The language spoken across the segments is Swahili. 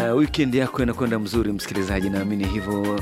uh, weekend yako inakwenda mzuri msikilizaji, naamini hivyo.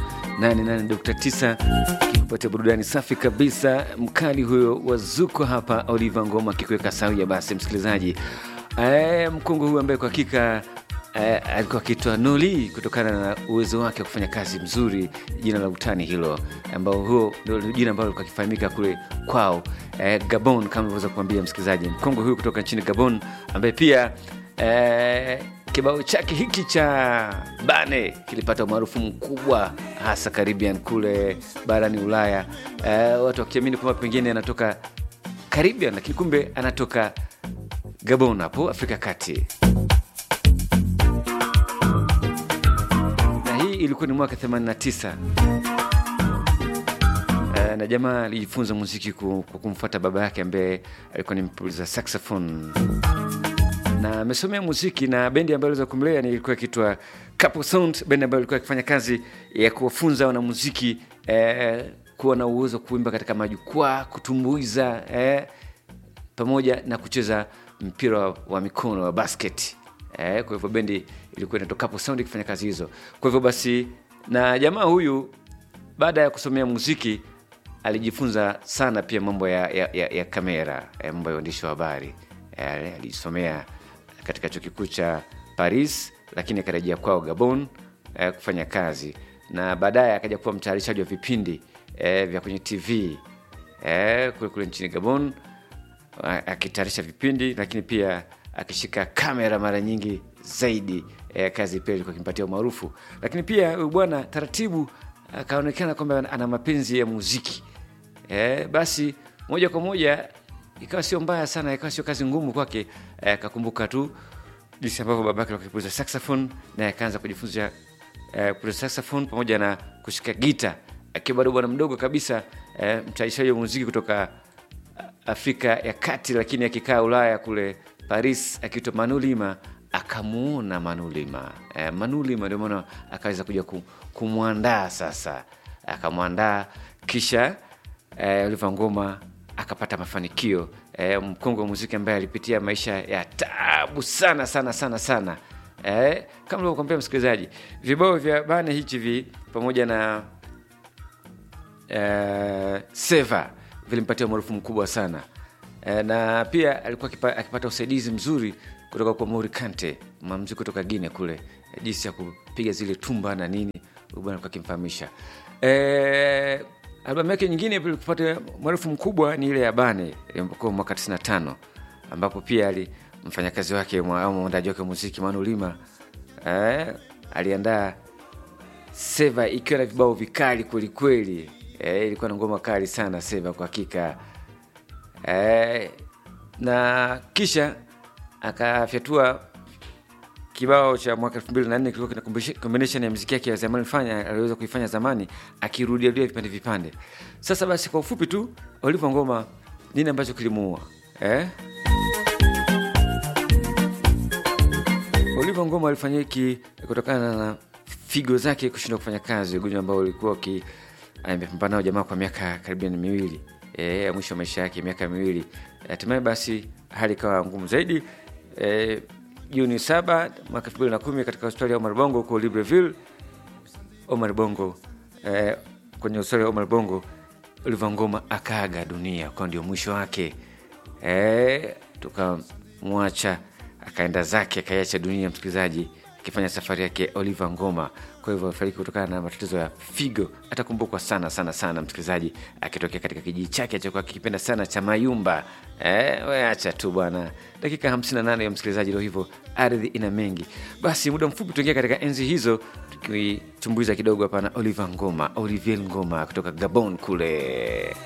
88.9 kikupatia burudani safi kabisa. Mkali huyo wazuko hapa, Oliver Ngoma akikuweka sawia. Basi msikilizaji, uh, mkongwe huyu ambaye kwa hakika uh, alikuwa akitwa Noli kutokana na uwezo wake wa kufanya kazi mzuri, jina la utani hilo, ambao huo ndio jina ambalo alikuwa akifahamika kule kwao uh, Gabon, kama ilivyoweza kuambia msikilizaji, mkongwe huyu kutoka nchini Gabon ambaye pia uh, kibao chake hiki cha Bane kilipata umaarufu mkubwa hasa Caribbean kule barani Ulaya, uh, watu wakiamini kwamba pengine anatoka Caribbean, lakini kumbe anatoka Gabon hapo Afrika Kati. Na hii ilikuwa ni mwaka 89. Uh, na jamaa alijifunza muziki kwa kumfuata baba yake ambaye alikuwa ni mpuliza saxophone na amesomea muziki na bendi ambayo iliweza kumlea ni ilikuwa ikitwa Couple Sound, bendi ambayo ilikuwa ikifanya kazi ya kuwafunza wanamuziki eh, kuwa na uwezo wa kuimba katika majukwaa, kutumbuiza eh, pamoja na kucheza mpira wa mikono wa basket eh, kwa hivyo bendi ilikuwa inaitwa Couple Sound ikifanya kazi hizo. Kwa hivyo basi, na jamaa huyu baada ya kusomea muziki alijifunza sana pia mambo ya, ya, ya, ya kamera eh, mambo ya uandishi wa habari eh, alijisomea katika chuo kikuu cha Paris, lakini akarejea kwao Gabon eh, kufanya kazi na baadaye akaja kuwa mtayarishaji wa vipindi eh, vya kwenye TV eh, kule kule nchini Gabon akitayarisha vipindi, lakini pia akishika kamera mara nyingi zaidi eh, kazi pia ilikuwa kimpatia umaarufu, lakini pia huyu bwana taratibu akaonekana kwamba ana mapenzi ya muziki eh, basi moja kwa moja ikawa sio mbaya sana, ikawa sio kazi ngumu kwake. Akakumbuka eh, tu jinsi ambavyo babake akipuliza saxophone, naye akaanza kujifunza eh, kupuliza saxophone pamoja na kushika gita akiwa bado bwana mdogo kabisa eh, mtayarishaji wa muziki kutoka Afrika ya Kati, lakini akikaa Ulaya kule Paris, akiitwa Manulima. Akamuona Manulima eh, Manulima ndio maana akaweza kuja kumwandaa sasa, akamwandaa kisha eh, Oliver Ngoma akapata mafanikio eh, mkongwe wa muziki ambaye alipitia maisha ya tabu sana sana sana sana eh, kama ulivyokwambia msikilizaji, vibao vya Bane hichi vi pamoja na eh, Seva vilimpatia umaarufu mkubwa sana eh, na pia alikuwa kipa, akipata usaidizi mzuri kutoka kwa Mori Kante, mwanamuziki kutoka Guinea kule eh, jinsi ya kupiga zile tumba na nini, bwana alikuwa akimfahamisha eh, albamu yake nyingine ilipata maarufu mkubwa ni ile ya Bane iliyokuwa mwaka 95 ambapo pia ali mfanyakazi wake au mwandaji wake muziki Manu Lima eh, aliandaa Seva ikiwa na vibao vikali kwelikweli. Eh, ilikuwa na ngoma kali sana Seva kwa hakika eh, na kisha akafyatua kibao cha mwaka elfu mbili na nne kilikuwa kina combination ya muziki yake ya zamani fanya aliweza kuifanya zamani akirudiarudia vipande vipande. Sasa basi, kwa ufupi tu, Oliver Ngoma nini ambacho kilimuua eh? Oliver Ngoma alifanya hiki kutokana na figo zake kushindwa kufanya kazi, ugonjwa ambao ulikuwa amepambana nao jamaa kwa miaka karibia miwili eh, ya mwisho wa maisha yake miaka miwili. Hatimaye basi hali ikawa ngumu zaidi eh, Juni saba mwaka elfu mbili na kumi katika hospitali ya Omar Bongo huko Libreville, Omar Bongo eh, kwenye hospitali ya Omar Bongo Oliver Ngoma akaaga dunia, kwa ndio mwisho wake eh, tukamwacha akaenda zake akaiacha dunia, msikilizaji, akifanya safari yake Oliver Ngoma. Kwa hivyo afariki kutokana na matatizo ya figo. Atakumbukwa sana sana sana, msikilizaji, akitokea katika kijiji chake alichokuwa kikipenda sana cha Mayumba. Eh, we acha tu bwana. Dakika 58 ya msikilizaji, ndio hivyo, ardhi ina mengi. Basi muda mfupi tuingia katika enzi hizo, tukichumbuiza kidogo hapa na Oliver Ngoma, Olivier Ngoma kutoka Gabon kule.